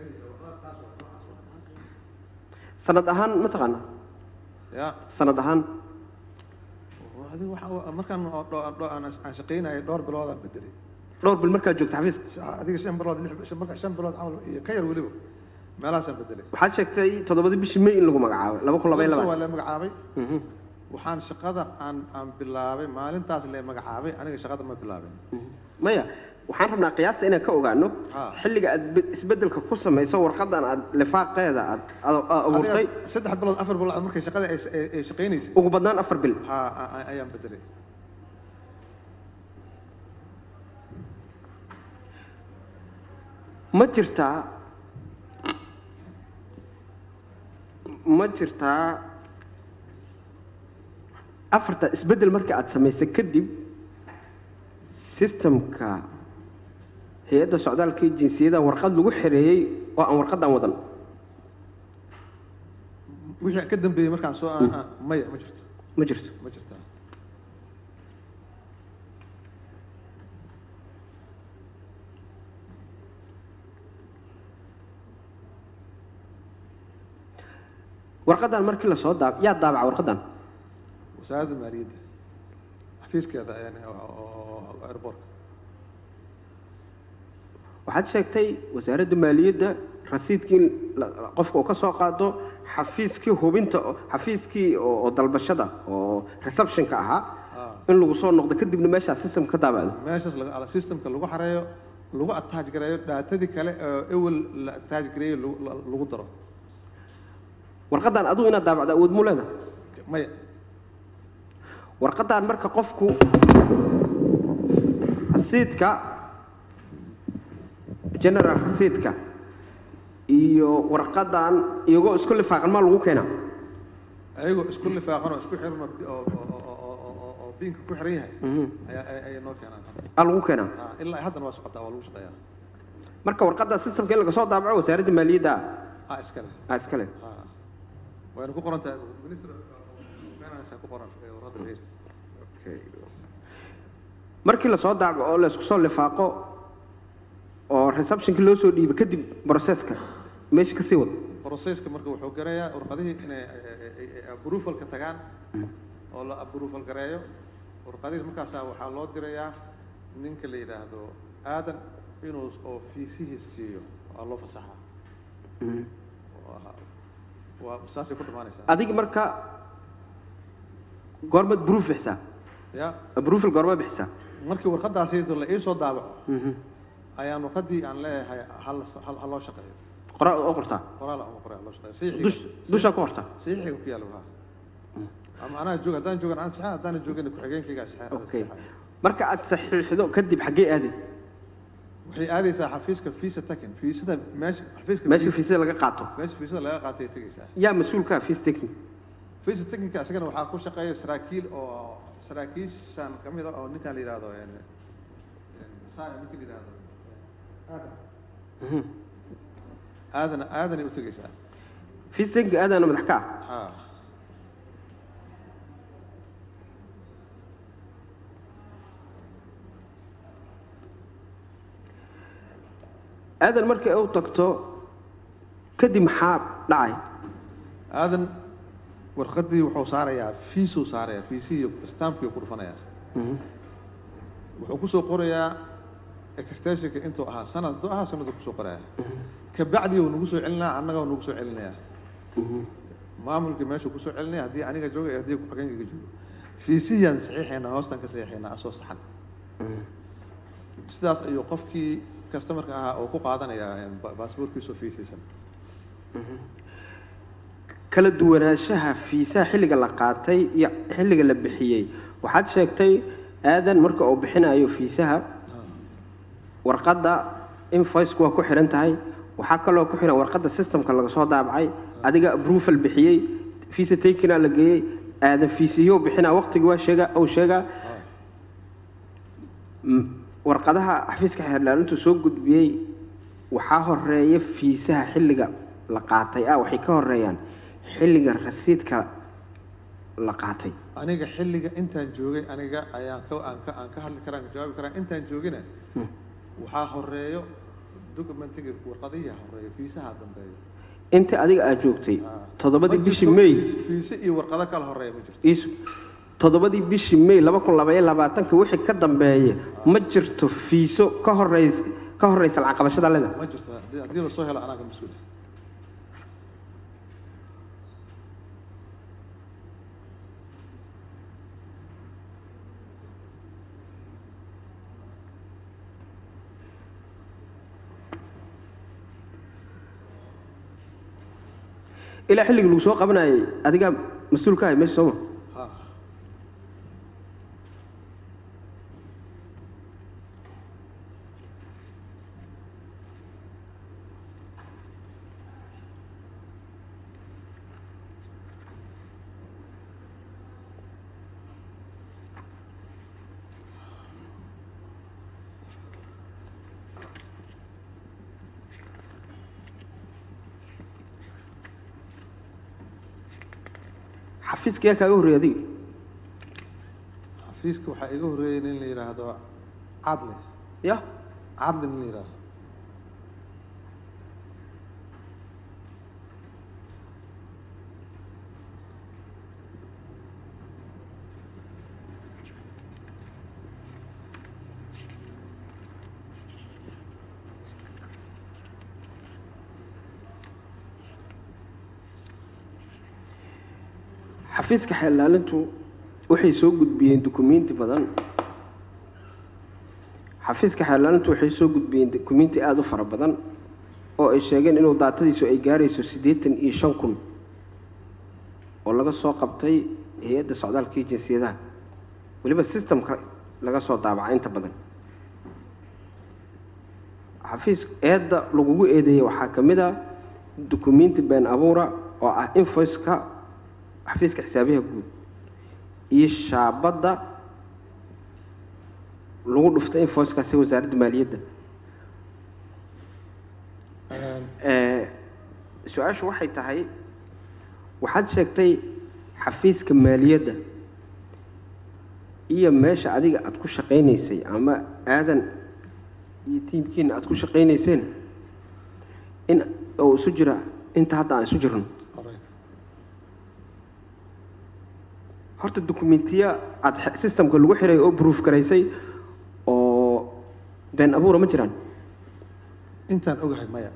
sanad ahaan ma taqaana ya sanad ahaan adiga waxa markaan oo dho- dho- aan aan shaqaynayay dhowr bilood aan bedelay dhowr bil markaad joogta xafiiska Sha- adiga shan bilood lix shan- marka shan bilood camal iyo ka yar weliba meelahaasaan bedelay waxaad sheegtay toddobadii bishii may in lagu magacaabay laba kun laba iyo waa labaatan la magacaabay Mhm, waxaan shaqada aan aan bilaabay maalintaas la magacaabay aniga shaqada ma bilaabin mhm. maya waxaan rabnaa qiyaasta inaan ka ogaano Ha. xilliga aad be- isbedelka ku samayso warqadan aad lifaaqeeda aad aad- aad abuurtay adiga saddex bilood afar bilood markay shaqada ay ay- ay shaqaynaysay ugu badnaan afar bil ha a- a- ayaan bedelay ma jirtaa ma jirtaa afarta isbeddel marka aada samaysay kadib systemka hay-adda socdaalka iyo jinsiyada warqad lagu xereeyey oo aan warqadan wadan wixii ka dambeeyey markaan soo aan- aan- maya ma jirto ma jirto ma jirtaa warqadan markii lasoo daab yaa daabaca warqadan wasaaradda maaliyadda xafiiskeeda yani oo- oo oo airportka waxaad sheegtay wasaaradda maaliyadda rasiidkii in la- qofka uu ka soo qaado xafiiskii hubinta oo- xafiiskii oo oo dalbashada oo receptionka ahaa Ah. in lagu soo noqdo kadibna meeshaa system ka daabacdo meeshaas laga ala systemka lagu xareeyo lagu attach gareeyo dhaatadii kale oo ewel la attach gareeyo lagu- la- lagu daro warqadan adigu inaad daabacdo awood mu leeda maya warqadan marka qofku rasiidka general rasiidka iyo warqadan iyagoo isku lifaaqan maa lagu keenaa ayagoo isku lifaaqan oo isku xiran oo oo- oo- oo- oo- oo biinka ku xiran yahay Mhm. ayaa ay- ayay noo keenaan hadda aa lagu keenaa Ah, ilaa haddana waa socotaa waa lagu shaqeeyaa marka warqada systemka in laga soo daabaco wasaaradda maaliyadda ah iskale aa iskale ah wayna ku qoran tahay minister finance ku qoran ee warqadda reer markii lasoo daabaco oo laysku soo lifaaqo oo receptionkii loo soo dhiibo kadib processka meesha kasii wad processka marka wuxuu garayaa warqadihii inay approvalka tagaan oo la approval gareeyo warqadihii markaasaa waxaa loo dirayaa ninka la yidhaahdo aadan inuu oo fiisihiis siiyo waa loo fasaxaa Waa- waa saasay ku dhamaanaysaa adiga marka goormaad proof bixisaa ya approval goorma bixisaa markii warqadaasaydo la iisoo daabaco Mhm. ayaan warqadii aan leeyahay hal ha loo shaqeeyo qoraa oo qortaa qoraal ama qoraal loo shaqeeyo dush dushaa ku qortaa saxiixiga ku yaalla waa ama anaa joog haddaan joogan aan saxaa haddaan joogin ku-xigeenkaygaa saxaa okay marka aad saxiixdo kadib xaggee aaday waxay aadaysaa xafiiska fiisa takin fiisada meesha xafiiska meesha fiisa- fiisada laga qaato meesha fiisada laga qaatay tegaysaa yaa mas-uulka ah fees taking fiisa takinka isagana waxaa ku shaqeeya saraakiil oo saraakiishan ka mid ah oo ninkaan la yidhaahdo een, een, saa ninka la yidhaahdo aadan Mhm. aadan aadanay u tegaysaa fees taking aadaana madax ka ah ha aadan markay u tagto kadib maxaa dhacay aadan warqadii wuxuu saarayaa fiisuu saarayaa fiisihii stampkii ku dhufanayaa Mhm. wuxuu kusoo qorayaa extensionka intuu ahaa sanad hadduu ahaa sanaduu kusoo qorayaa kabacdi uu nagu soo celinaya annaga uu nagu soo celinayaa Mhm. maamulkii meeshuu kusoo celinaya haddii aniga jooga iyo haddii ku-xigeenkayga joogo fiisihiyaan saxiixaynaa hoostaan ka saxiixaynaa asoo saxan Mhm. sidaas ayuu qofkii customerka ahaa oo ku qaadanayaa ba- baasaboorkiisoo fiisaysan kala duwanaanshaha fiisaha xilliga la qaatay iyo xilliga la bixiyey waxaad sheegtay aadan marka uu bixinayo fiisaha warqadda invoice-ku waa ku xihan tahay waxaa kaloo ku xihan warqadda systemka laga soo daabacay adiga approval bixiyey fiisa takina la geeyey aadan fiisiyo bixinaa waqtigi waa sheega uu sheegaa Mm, warqadaha xafiiska xeerdhaalintu soo gudbiyey waxaa horeeya fiisaha xilliga la qaatay ah waxay ka horeeyaan xilliga rasiidka la qaatay aniga xilliga intaan joogay aniga ayaan ka aan ka aan ka hadli karaa aan ka jawaabi karaa intaan joogina Hmm. waxaa horeeyo documentiga warqadihi horeeyo fiisaha dambeeyo inta adiga aad joogtay Ah. toddobadii Ma bishii jirto may fiis- fiise iyo warqado kala horeeya ma jirto iisu toddobadii bishii may laba kun labaiyo labaatanka wixii ka dambeeya ma jirto fiiso ka horeys ka horeysa lacag qabashada leda ma jirto haddii- haddii lasoo helo anaa ka mas-uula ilaa xilligii lagu soo qabanayay adigaa mas-uul ka ahay meesha sooma ha xafiiska yaa kaaga horreeyay adiga xafiiska waxaa iga horreeyay nin la yidhaahdo cadli ya cadli nin la yidhaahdo xafiiska xeelaalintu waxay soo gudbiyeen dukumiinti badan xafiiska xeelaalintu waxay soo gudbiyeen dukumiinti aada u fara badan oo ay sheegeen inuu daatadiisu ay gaarayso siddeetan iyo shan kun oo laga soo qabtay hay-adda socdaalka iyo jinsiyadaha weliba systemka laga soo daabaca inta badan xafiis eedda lagugu eedeeyey waxaa ka mid a dukumiinti been abuura oo ah invoiceka xafiiska xisaabiyaha guud iyo shaabadda lagu dhuftay invoicekaasi wasaaradda maaliyadda su-aashu waxay tahay waxaad sheegtay xafiiska maaliyadda iyo meesha adiga aada ku shaqaynaysay ama aadan iyo tiimkiina aada ku shaqaynayseen in oo isu jira inta hadda aan isu jirno Correct. horta dukumentiya aada systemka lagu xiray oo proof garaysay oo been abuura ma jiraan intaan ogahay maya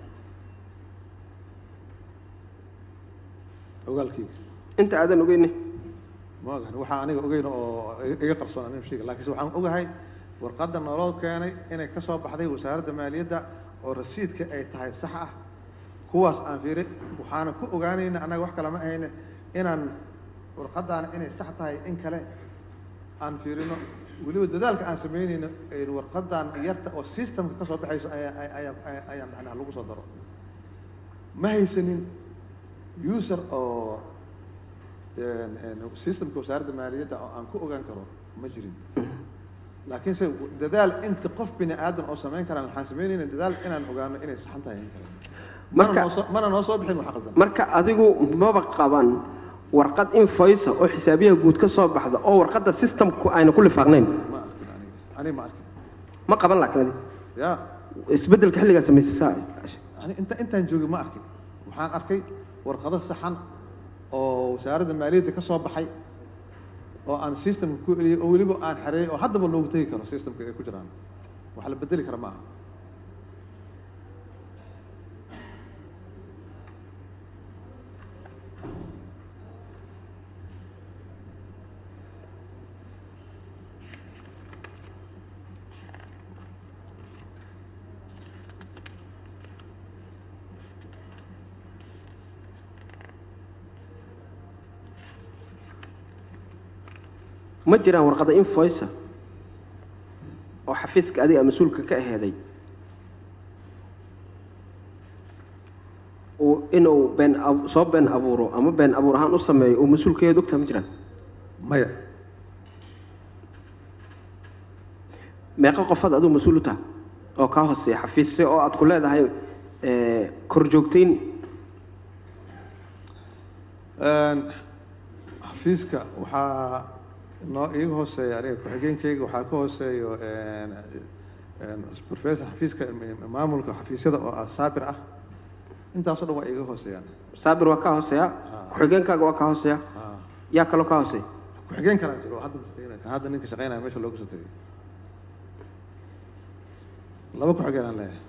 ogaalkayga inta aadan ogeyne ma ogahan waxaa aniga ogeyn oo iga qarsoon anin sheega laakiinse waxaan ogahay warqadda naloo keenay inay ka soo baxday wasaaradda maaliyadda oo rasiidka ay tahay sax ah kuwaas aan fiiri waxaana ku ogaanayna annaga wax kale ma ahayne inaan warqaddaana inay sax tahay in kale aan fiirino weliba dadaalka aan samaynayno aynu warqaddan yarta oo systemka ka soo baxayso ayaa ayaa ayaan dhahnaa lagu soo daro ma haysanin user oo systemka wasaaradda maaliyadda oo aan ku ogaan karo ma jirin laakiinse dadaal inta qof bini aadan oo samayn karaan waxaan samaynayna dadaal inaan ogaano inay saxan tahay in kale mana Marka- noo soo mana noo soo bixin wax qaldan marka adigu maba qaban warqad invoice oo xisaabiyaha guud ka soo baxda oo warqadda systemku ayna ku lifaaqnayn ma arkin aniga aniga ma arkin ma qaban laakiin adiga ya isbeddelka xilligaa samaysaysaa ani inta intaan joogay ma arkin waxaan arkay warqado saxan oo wasaaradda maaliyadda ka soo baxay oo aan systemka ku eliyay oo weliba aan xareeyay oo haddaba loogu tegi karo systemka ay ku jiraan wax la bedeli kara ma aha ma jiraan warqadda invoice oo xafiiska adiga mas-uulka ka aheeday uu inuu been ab- soo been abuuro ama been abuur ahaan u sameeyo uu mas-uulkeeda ogtaha ma jiraan maya meeqa qofaad adigu mas-uul u taha oo kaa hooseeya xafiisse oo aad ku leedahay eh, kor joogtayn xafiiska waxaa noo iiga hooseeya aniga ku-xigeenkayga waxaa ka hooseeyo professor xafiiska maamulka xafiisyada oo ah saabir ah intaasoo dhan waa iiga hooseeyaan saabir waa kaa hooseeya ku-xigeenkaaga waa kaa hooseeya Ah. yaa kaloo kaa hooseeya ku-xigeen kalaa jiro oo hadda shaqeynaya kan hadda ninka shaqeynaya meesha looga soo tegay laba ku-xigeen aan leeyahay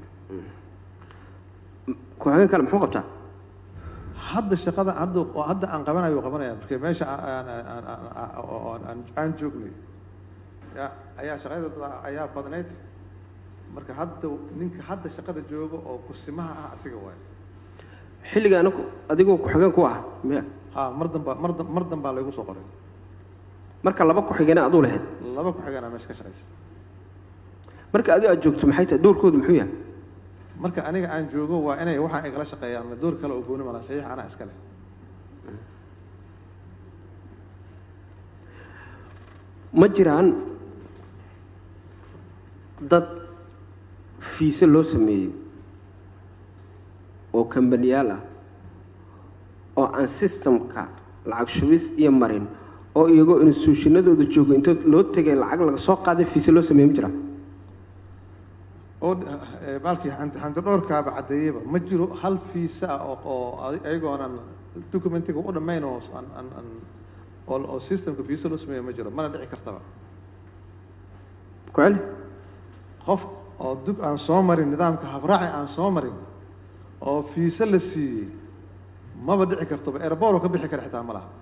ku-xigeen kale muxuu qabtaa hadda shaqada hadda oo hadda aan qabanayo uu qabanaya marka meesha aan aan aan aan- oo aan aan joognay ya ayaa shaqada ayaa badnayd marka hadda ninka hadda shaqada jooga oo kusimaha ah asiga waay xilliga anagu adigoo ku-xigeen ku ah miya ha mar damba mar dam- mar dambaa laygu soo qoray marka laba ku-xigeenaa aduu lahayd laba ku-xigeenaa meesha ka shaqaysa marka adigo aad joogto maxay tahay doorkoodu muxuu yahay marka aniga aan joogo waa inay waxaa igala shaqeeyaan ma door kale oo gooni mala saxiix anaa iska leh ma jiraan dad fiise loo sameeyey oo kambaniyaal ah oo aan systemka lacag shubis iyo marin oo iyagoo instituushinadooda jooga intood loo tegay lacag laga soo qaaday fiise loo sameey ma jiraa oo eh, baalkii hanti hanti dhowrkaaba caddeeyeyba ma jiro hal fiisa ah oo oo adi- ayagoonan documentiga u dhammayn oo aan aan aan oo oo systemka fiisa loo sameeyo ma jiro mana dhici kartaba ku celi qof oo dug aan soo marin nidaamka habraaci aan soo marin oo fiisa la siiyey maba dhici kartoba airport oo ka bixi kara xitaa ma laha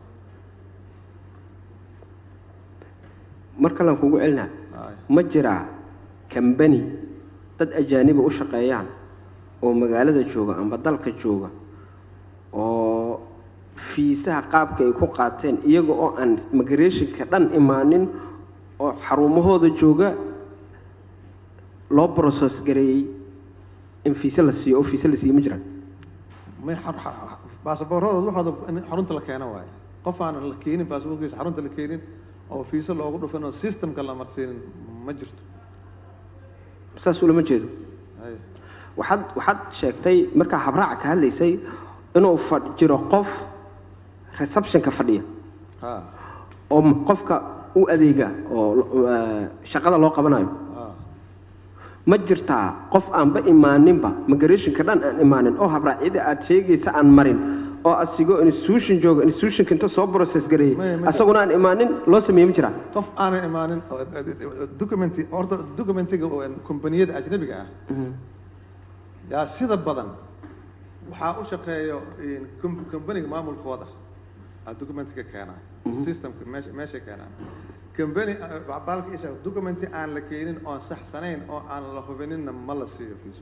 mar kalean kugu celinaa Ay. ma jiraa kambani dad ajaaniba u shaqeeyaan oo magaalada jooga amba dalka jooga oo fiisaha qaabka ay ku qaateen iyaga oo aan migrationka dhan imaanin oo xarumahooda jooga loo process gareeyey in fiise la siiyo oo fiise la siiyo ma jiraan may baasaboorradooda waxooda in xarunta la keeno waaye qof aanan la keenin baasaboorkiisa xarunta la keenin oo fiisa loogu dhufin oo systemka la marsiinin ma jirto saas ulama jeedo Ay. waxaad waxaad sheegtay markaa habraaca ka hadlaysay inuu fadh jiro qof receptionka fadhiya ha oo m- qofka u adeega oo eh, shaqada loo qabanayo ha ma jirtaa qof aanba imaaninba migrationka dhan aan imaanin oo habraacyada aad sheegaysa aan marin oo asigoo institution jooga institutionka inta soo process Maya, gareeyey maya. asaguna aan imaanin loo sameeye ma jiraa qof aanan imaanin oo documenti horta documentiga oo kombaniyada ajnabiga ah yaa sida badan waxaa u shaqeeyo com- companiga maamulkooda aa documentiga keenaa systemka meesha meeshay keenaan company ah, baalka isha documenti aan la keenin oon saxsanayn oo aan la hubininna ma la siiyo fiiso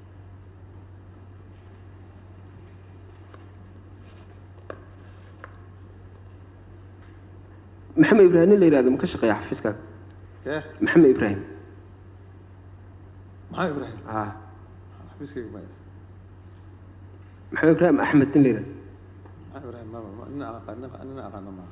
maxamed ibraahim nin la yihahdo ma ka shaqeeya xafiiskaaga kee maxamed ibraahim maxaa ibraahim ah xafiiskayga maya maxamed ibraahim axmed nin la yihahdo maxaa ibraahim mama ma- nina aan aqaan nina- nina aqaano maaha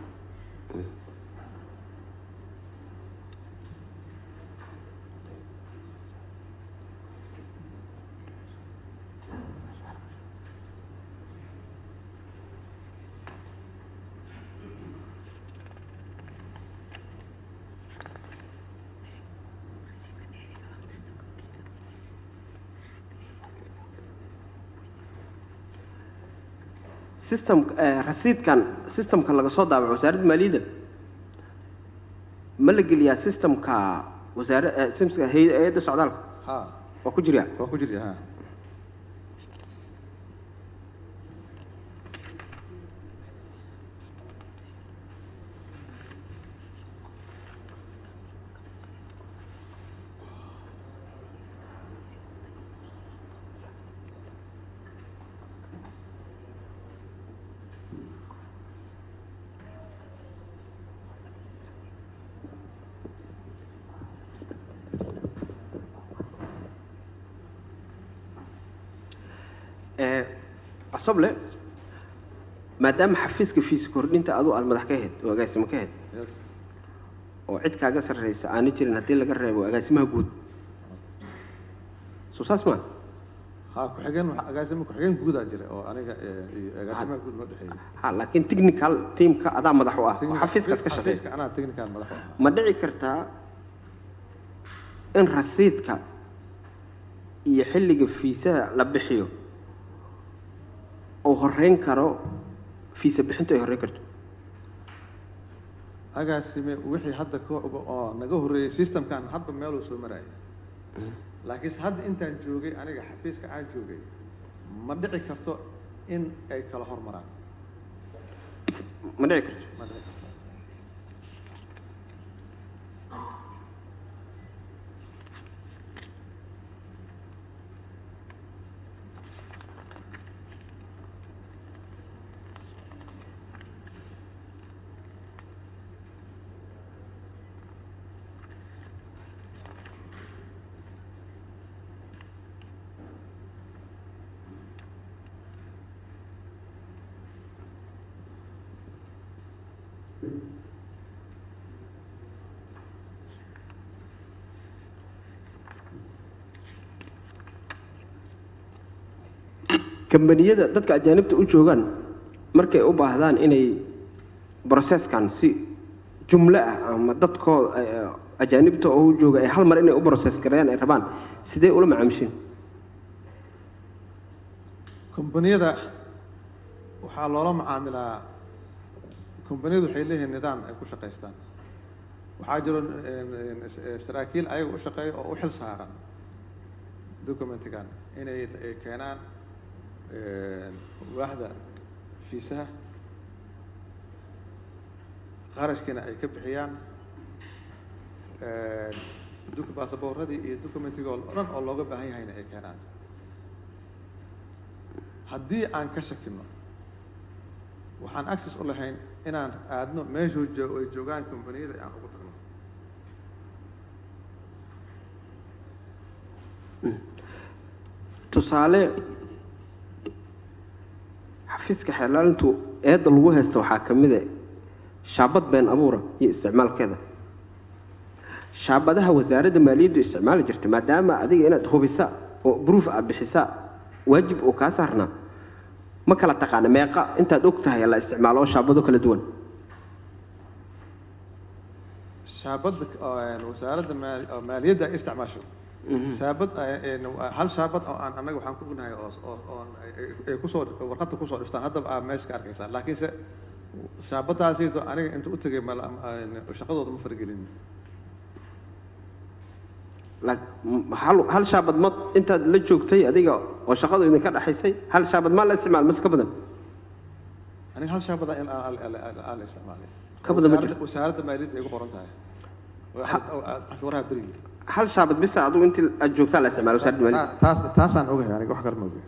system eh, rasiidkan systemka laga soo daabaco wasaaradda maaliyadda ma la geliyaa systemka wasaare eh, systemka hay- hay-adda socdaalka ha waa ku jiryaa waa ku jirya ha Eh, asoble maadaama xafiiska fiis kordhinta adu aad madax ka ahayd oo agaasimo ka ahayd yes oo cid kaaga sarreysa aana jirin haddii laga reebo agaasimaha guud soo saas maa ha ku-xigeen waxa- agaasimo ku-xigeen guudaa jira oo aniga eh, iyo agaasimaha guud noo dhexeeyay ha laakiin technical teamka adaa madax u ah oo xafiiskaas ka shaqeeya xafiiska anaa technical madax u ahaa ma dhici kartaa in rasiidka iyo xilliga fiisaha la bixiyo uu horeyn karo fiisa bixintu ay horeyn karto agaasime wixii hadda ka oo naga horreeyey systemkan hadba meeluu soo maraya laakiinse hadda intaan joogay aniga xafiiska aan joogay ma dhici karto in ay kala hormaraan ma dhici karto ma dhici karto kambaniyada dadka ajaanibta u joogaan markay u baahdaan inay brocesskan si jumlo ah ama dadkooda eh, ajaanibta oo u jooga ay hal mar inay u process gareeyaan ay rabaan sidee ula macaamishiin kombaniyada waxaa loola macaamilaa kombaniyadu waxay leeyihiin nidaam ay ku shaqaystaan waxaa jiro een, een, saraakiil ayaga u shaqeeya oo u xil saaran documentigan inay ay keenaan een, waaxda fiisaha qarashkiina ay ka bixiyaan een, duk- baasaboorradii iyo documentiga oo dhan oo looga baahan yahayna ay keenaan haddii aan ka shakino waxaan access u lahayn inaan aadno meeshuu joo ay joogaan kombaniyada aan ugu tagno tusaale xafiiska xeelaalintu eedda lagu haysta waxaa ka mid a shaabad been abuura iyo isticmaalkeeda shaabadaha wasaaradda maaliyaddu isticmaali jirta maadaama adiga inaad hubisa oo proof aad bixisa waajib uu kaa saarnaa ma kala taqaana meeqa intaad og tahay la isticmaalo oo shaabado kala duwan shaabadda oo, een, wasaaradda maal- oo maaliyadda ay isticmaasho shaabad ay- een, waa hal shaabad oo aan annaga waxaan ku ognahay oo oo oon ay- ay- ay kusoo warqadda kusoo dhiftaan haddaba aa meesha ka arkaysaan laakiinse shaabadaasiito aniga inta u tegay mal een, shaqadooda ma faragelin Laak- m- hal hal shaabad ma intaad la joogtay adiga oo shaqadu idinka dhaxaysay hal shaabad ma la isticmaal mas ka badan aniga hal shaabada in aan aan- aan- aan la isticmaalay Ka badan ma Wasaaradda- jirto? wasaaradda maaliyadda ay ku qoran tahay Ha- oo aad canshuuraha beriga hal shaabad bisa adigu intii aad joogtaa la isticmaalo wasaaradda maaliyadda taas taasaan ogahay aniga wax kale ma ogahay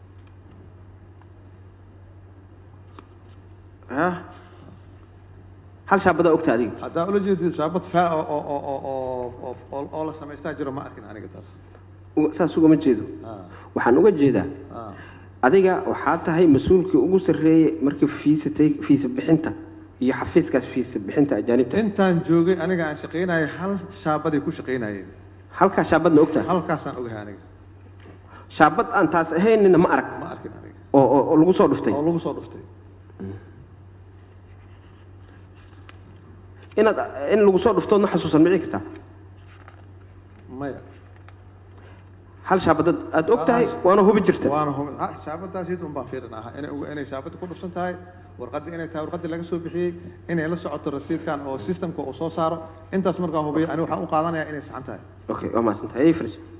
ha hal shaabadaa ogta adiga haddaa ula jeedid shaabad faa oo oo oo oo oo oo oo la samaystaa jiro ma arkin aniga taas U- saas ugama jeedo Ah, waxaan uga jeedaa ah. adiga waxaa tahay mas-uulkii ugu sarreeyey markii fiisatay fiisa bixinta iyo xafiiskaas fiisa bixinta ajaanibta intaan joogay aniga aan shaqaynayay hal shaabaday ku shaqaynayeen halkaa shaabadna ogtahay halkaasaan ogahay aniga shaabad aan taas ahaynina ma arag ma arkin aniga oo oo oo lagu soo dhuftay oo lagu soo dhuftay inaad in lagu soo dhuftoodna xasuusan mici kartaa maya hal shaabadad aad og tahay waana hubi jirta waana hum ah shaabadaasi un baan fiirin ahaa inay ugu- inay shaabada ku dhufsan tahay warqadii inay tahay warqadii laga soo bixiyey inay la socoto rasiidkan oo systemka uu soo saaro intaas markaa hubiyo ani waxaan u qaadanayaa inay saxan tahay okay waa mahadsantahay ay fariso